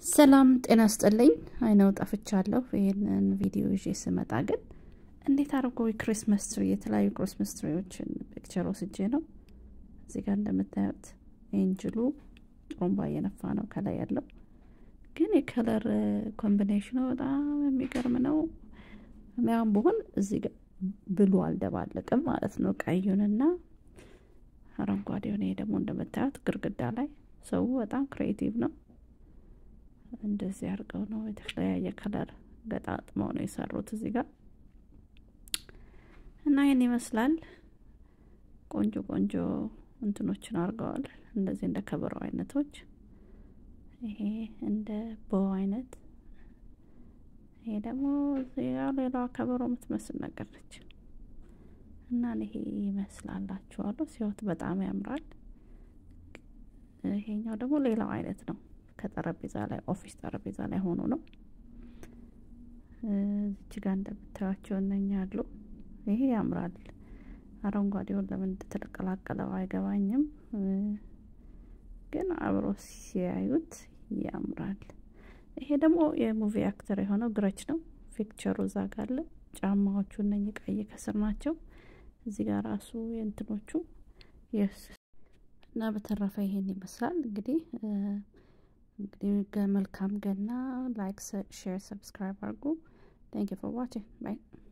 ሰላም ጤና ስጥልኝ። አይነው ጠፍቻለሁ። ይህንን ቪዲዮ ይዤ ስመጣ ግን እንዴት አድርጎ የክሪስመስ ትሪ የተለያዩ ክሪስመስ ትሪዎችን ፒክቸር ወስጄ ነው። እዚህ ጋር እንደምታዩት ኤንጅሉ ጥሩምባ እየነፋ ነው ከላይ ያለው ግን የከለር ኮምቢኔሽኑ በጣም የሚገርም ነው። ሚያም ብሆን እዚህ ጋር ብሉ አልደባለቅም ማለት ነው። ቀዩንና አረንጓዴውን። ይሄ ደግሞ እንደምታዩት ግርግዳ ላይ ሰው በጣም ክሬቲቭ ነው። እንደዚህ አድርገው ነው የተለያየ ከለር ገጣጥመው ነው የሰሩት እዚህ ጋር እና ይህን ይመስላል። ቆንጆ ቆንጆ እንትኖችን አድርገዋል። እንደዚህ እንደ ከበሮ አይነቶች፣ ይሄ እንደ ቦ አይነት፣ ይሄ ደግሞ ሌላዋ ከበሮ የምትመስል ነገር ነች እና ይሄ ይመስላላችኋለሁ። ሲወት በጣም ያምራል። ይሄኛው ደግሞ ሌላው አይነት ነው። ከጠረጴዛ ላይ ኦፊስ ጠረጴዛ ላይ ሆኖ ነው። እዚች ጋር እንደምታዩቸው እነኛ አሉ። ይሄ ያምራል። አረንጓዴውን ለምን እንደተቀላቀለው አይገባኝም፣ ግን አብሮ ሲያዩት ያምራል። ይሄ ደግሞ የሙቪ አክተር የሆነው ግረች ነው። ፒክቸሩ እዛ ጋር አለ። ጫማዎቹ እነኚህ ቀይ ከስር ናቸው። እዚህ ጋር ራሱ የእንትኖቹ እና በተረፈ ይሄን ይመስላል እንግዲህ እንግዲህ መልካም ገና። ላይክ፣ ሼር፣ ሰብስክራይብ አድርጉ። ታንክ ዩ ፎር ዋቺንግ ባይ